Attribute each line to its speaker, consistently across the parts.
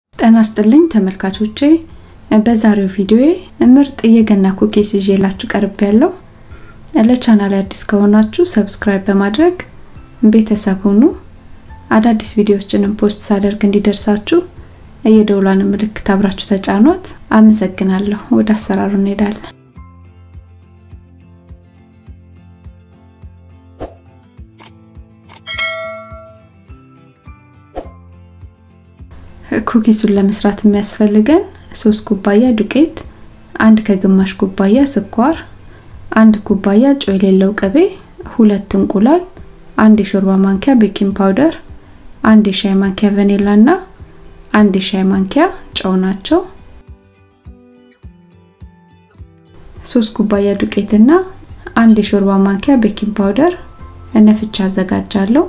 Speaker 1: ጤና ይስጥልኝ ተመልካቾቼ በዛሬው ቪዲዮዬ ምርጥ የገና ኩኪስ ይዤላችሁ ቀርብ ያለው ለቻናል አዲስ ከሆናችሁ ሰብስክራይብ በማድረግ ቤተሰብ ሁኑ አዳዲስ ቪዲዮዎችንም ፖስት ሳደርግ እንዲደርሳችሁ የደውሏን ምልክት አብራችሁ ተጫኗት አመሰግናለሁ ወደ አሰራሩ እንሄዳለን ኩኪሱን ለመስራት የሚያስፈልገን ሶስት ኩባያ ዱቄት፣ አንድ ከግማሽ ኩባያ ስኳር፣ አንድ ኩባያ ጨው የሌለው ቅቤ፣ ሁለት እንቁላል፣ አንድ የሾርባ ማንኪያ ቤኪንግ ፓውደር፣ አንድ የሻይ ማንኪያ ቫኒላ እና አንድ የሻይ ማንኪያ ጨው ናቸው። ሶስት ኩባያ ዱቄት እና አንድ የሾርባ ማንኪያ ቤኪንግ ፓውደር ነፍቻ አዘጋጃለሁ።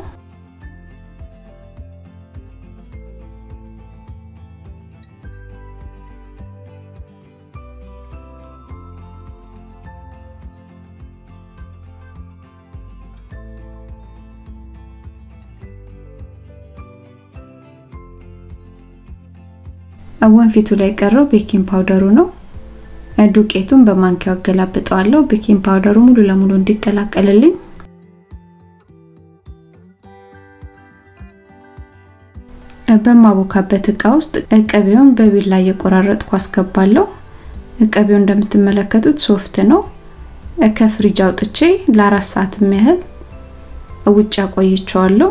Speaker 1: ወንፊቱ ላይ ቀረው ቤኪንግ ፓውደሩ ነው። ዱቄቱን በማንኪያው አገላብጠዋለሁ ቤኪንግ ፓውደሩ ሙሉ ለሙሉ እንዲቀላቀልልኝ። በማቦካበት እቃ ውስጥ ቅቤውን በቢላ እየቆራረጥኩ አስገባለሁ። ቅቤው እንደምትመለከቱት ሶፍት ነው። ከፍሪጅ አውጥቼ ለአራት ሰዓት ያህል ውጭ አቆይቼዋለሁ።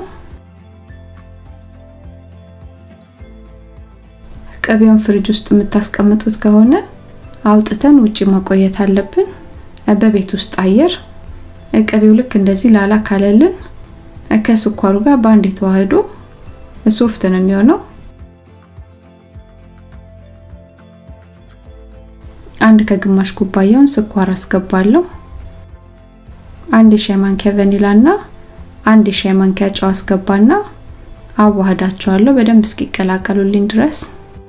Speaker 1: ቅቤውን ፍሪጅ ውስጥ የምታስቀምጡት ከሆነ አውጥተን ውጪ ማቆየት አለብን። በቤት ውስጥ አየር ቅቤው ልክ እንደዚህ ላላ ካለልን ከስኳሩ ጋር በአንድ የተዋህዶ ሶፍት ነው የሚሆነው። አንድ ከግማሽ ኩባያውን ስኳር አስገባለሁ። አንድ የሻይ ማንኪያ ቫኒላ እና አንድ የሻይ ማንኪያ ጨው አስገባና አዋህዳቸዋለሁ በደንብ እስኪቀላቀሉልኝ ድረስ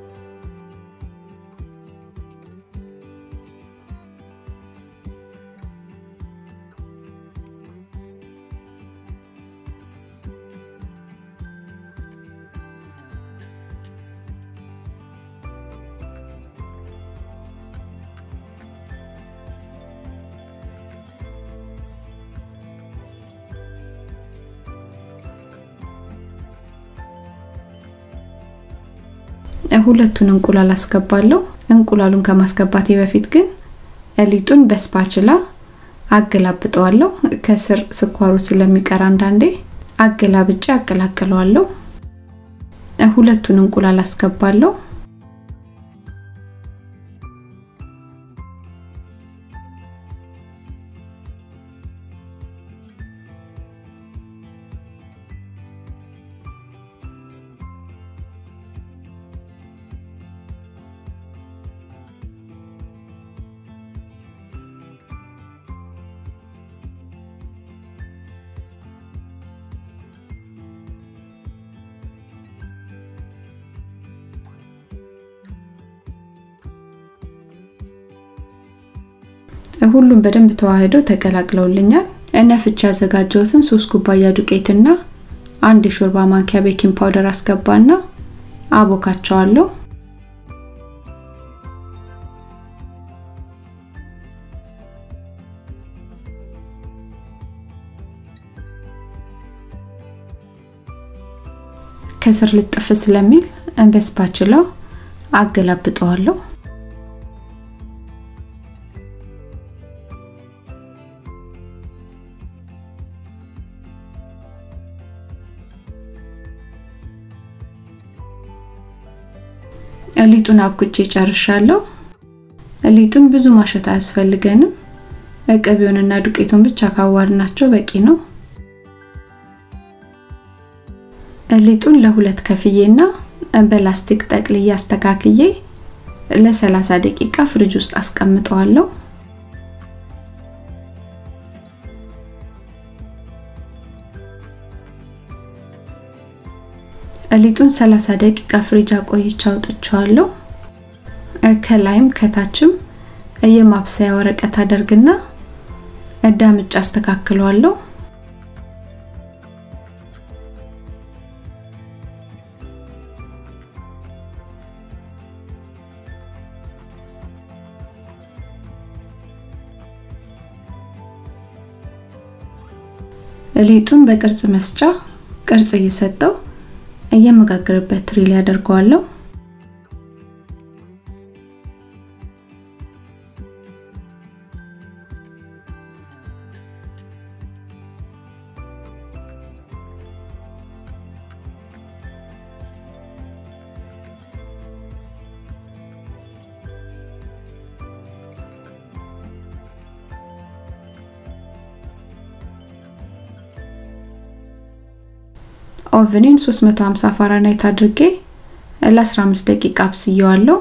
Speaker 1: ሁለቱን እንቁላል አስገባለሁ። እንቁላሉን ከማስገባቴ በፊት ግን ሊጡን በስፓችላ አገላብጠዋለሁ። ከስር ስኳሩ ስለሚቀር አንዳንዴ አገላብጬ አቀላቅለዋለሁ። ሁለቱን እንቁላል አስገባለሁ። ሁሉም በደንብ ተዋህደው ተቀላቅለውልኛል። ነፍቼ ያዘጋጀሁትን ሶስት ኩባያ ዱቄትና አንድ የሾርባ ማንኪያ ቤኪንግ ፓውደር አስገባና አቦካቸዋለሁ። ከስር ልጥፍ ስለሚል በስፓችላው አገላብጠዋለሁ። ሊጡን አብኩቼ ጨርሻለሁ። ሊጡን ብዙ ማሸት አያስፈልገንም። ቅቤውንና ዱቄቱን ብቻ ካዋድናቸው በቂ ነው። ሊጡን ለሁለት ከፍዬና በላስቲክ ጠቅልዬ አስተካክዬ ለ30 ደቂቃ ፍሪጅ ውስጥ አስቀምጠዋለሁ። ሊጡን 30 ደቂቃ ፍሪጅ አቆይቼ አውጥቼዋለሁ። ከላይም ከታችም የማብሰያ ወረቀት አደርግና ዳምጫ አስተካክለዋለሁ። ሊጡን በቅርጽ መስጫ ቅርጽ እየሰጠው የመጋገርበት ትሪ ላይ አደርገዋለሁ። ኦቨኔን 350 ፋራናይት አድርጌ ለ15 ደቂቃ አብስየዋለሁ።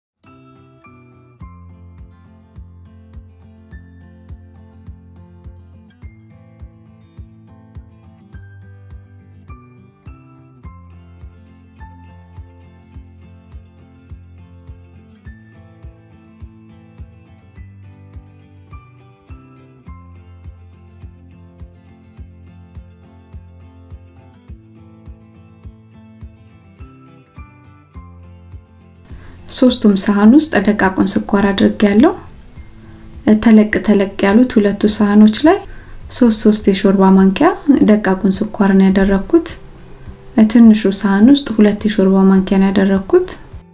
Speaker 1: ሶስቱም ሳህን ውስጥ ደቃቁን ስኳር አድርጌያለሁ። ተለቅ ተለቅ ያሉት ሁለቱ ሳህኖች ላይ ሶስት ሶስት የሾርባ ማንኪያ ደቃቁን ስኳር ነው ያደረኩት። ትንሹ ሳህን ውስጥ ሁለት የሾርባ ማንኪያ ነው ያደረኩት።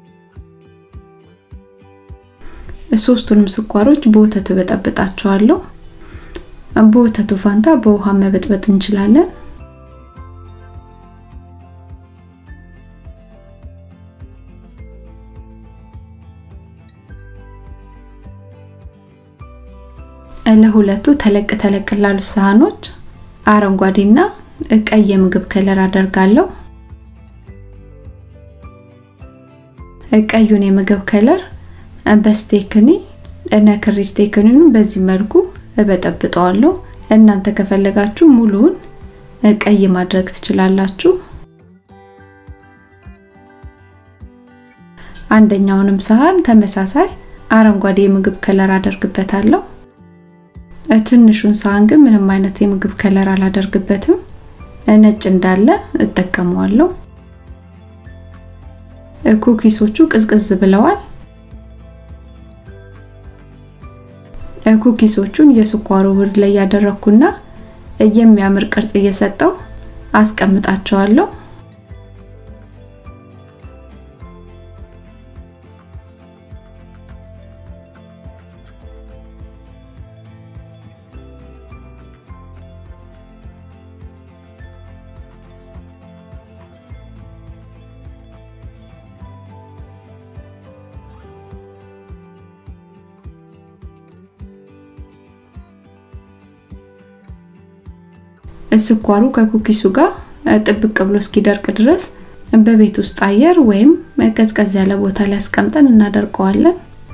Speaker 1: ሶስቱንም ስኳሮች በወተት በጠብጣቸዋለሁ። በወተቱ ፋንታ በውሃ መበጥበጥ እንችላለን። ለሁለቱ ተለቅ ተለቅ ላሉ ሳህኖች አረንጓዴና ቀይ የምግብ ከለር አደርጋለሁ። ቀዩን የምግብ ከለር በስቴክኒ ነክሪ ስቴክኒውን በዚህ መልኩ እበጠብጠዋለሁ። እናንተ ከፈለጋችሁ ሙሉውን ቀይ ማድረግ ትችላላችሁ። አንደኛውንም ሳህን ተመሳሳይ አረንጓዴ የምግብ ከለር አደርግበታለሁ። ትንሹን ሳህን ግን ምንም አይነት የምግብ ከለር አላደርግበትም። ነጭ እንዳለ እጠቀመዋለሁ። ኩኪሶቹ ቅዝቅዝ ብለዋል። ኩኪሶቹን የስኳሩ ውህድ ላይ ያደረኩና የሚያምር ቅርጽ እየሰጠው አስቀምጣቸዋለሁ። ስኳሩ ከኩኪሱ ጋር ጥብቅ ብሎ እስኪደርቅ ድረስ በቤት ውስጥ አየር ወይም ቀዝቀዝ ያለ ቦታ ላይ አስቀምጠን እናደርቀዋለን።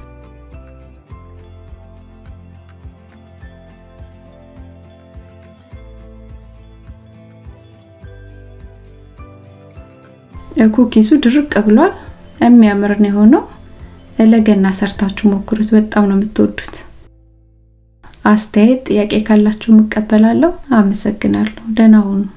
Speaker 1: ኩኪሱ ድርቅ ብሏል። የሚያምር ነው የሆነው። ለገና ሰርታችሁ ሞክሩት። በጣም ነው የምትወዱት። አስተያየት፣ ጥያቄ ካላችሁ እቀበላለሁ። አመሰግናለሁ። ደህና ሁኑ።